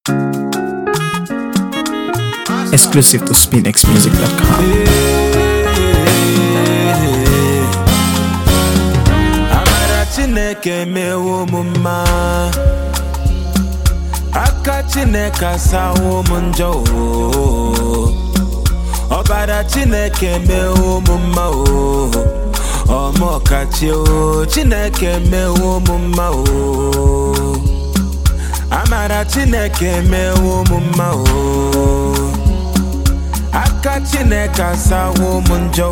Exclusive to SpinXMusic.com. amara chineke mewo m mma aka chineke asawo m njọ oo. ọbara chineke mewo m mma o ọmọkachi o chineke mewo m mma o amara chineke mewo m mma o aka chineke asawo m njọ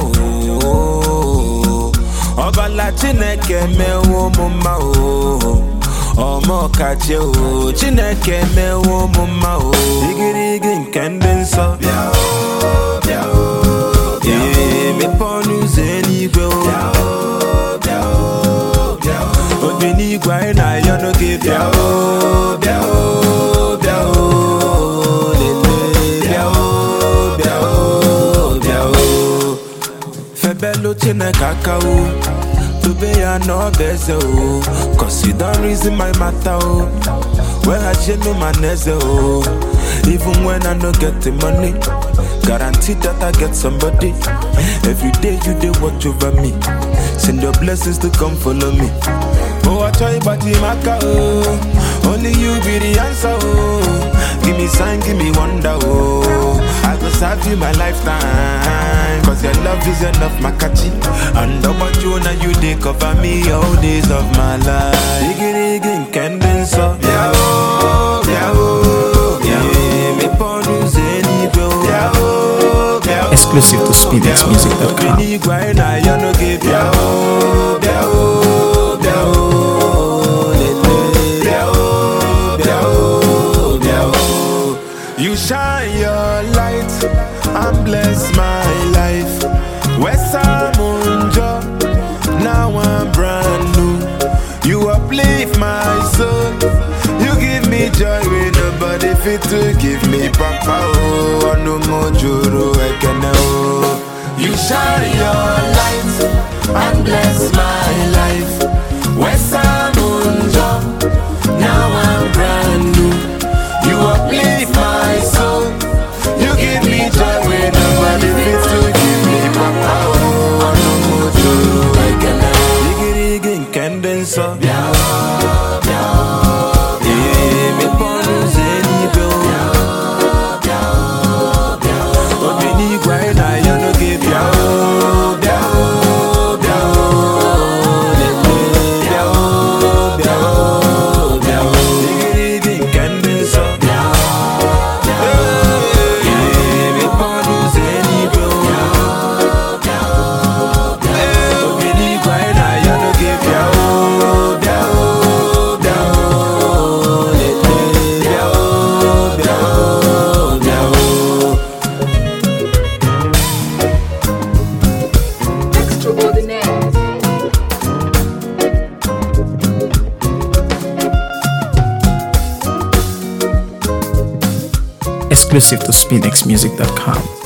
o ọbala chineke mewo m mma o ọmọkachi o chineke mewo m mma o igirigi nke ndị nsọ bịa o bịa o bịa o mepe ọnụ ụzọ eluigwe o bịa o bịa o bịa o obi n'igwe anyị na-ayọ n'oge bịa o bịa o bịa o lele bịa o bịa o bịa o febelu chineke aka o dobe ya n'ọba eze o cause you don reason my matter o weghachienu ma na eze o even when i no get the money guarantee that i get somebody every day you dey watch over me send your blessings to come follow me oh achọ ịgbaji m aka o only you be the answer o give me sign give me wonder o i go serve you my lifetime cause your love is enough makachi and ọgbaju na you dey cover me all days of my life igirigi nke ndị nsọ bịa o bịa o bịa o mepe ọnụ ụzọ eluigwe o bịa o bịa o Exclusive to obi SpinXMusic.com. n'igwe anyị na-ayọ n'oge bịa o bịa o bịa o lele bịa o bịa o bịa o You shine your light and bless my life. Wesamunjo, now I'm brand new. You uplift my soul. You give me joy when nobody fit to give me papa. Oh, no more juru ekene oh. You shine your light and bless my life. Wesamunjo, now I'm brand new. You uplift my soul. You give me joy when nobody fits to give me papa. Oh, no more juru ekele. Igirigi nke ndị nsọ. Bịa o, bịa o, ee, mepe ọnụ ụzọ eluigwe o. Obi n'igwe anyị na-ayọ n'oge bịa o, bịa o, bịa o, lele, bịa o, bịa o, bịa o. Igirigi nke ndị nsọ. Bịa o, ee, mepe ọnụ ụzọ eluigwe o. Obi n'igwe anyị na-ayọ n'oge bịa o, bịa o, bịa o, lele, bịa o, bịa o, bịa o. Extraordinaire. Exclusive to SpinXMusic.com.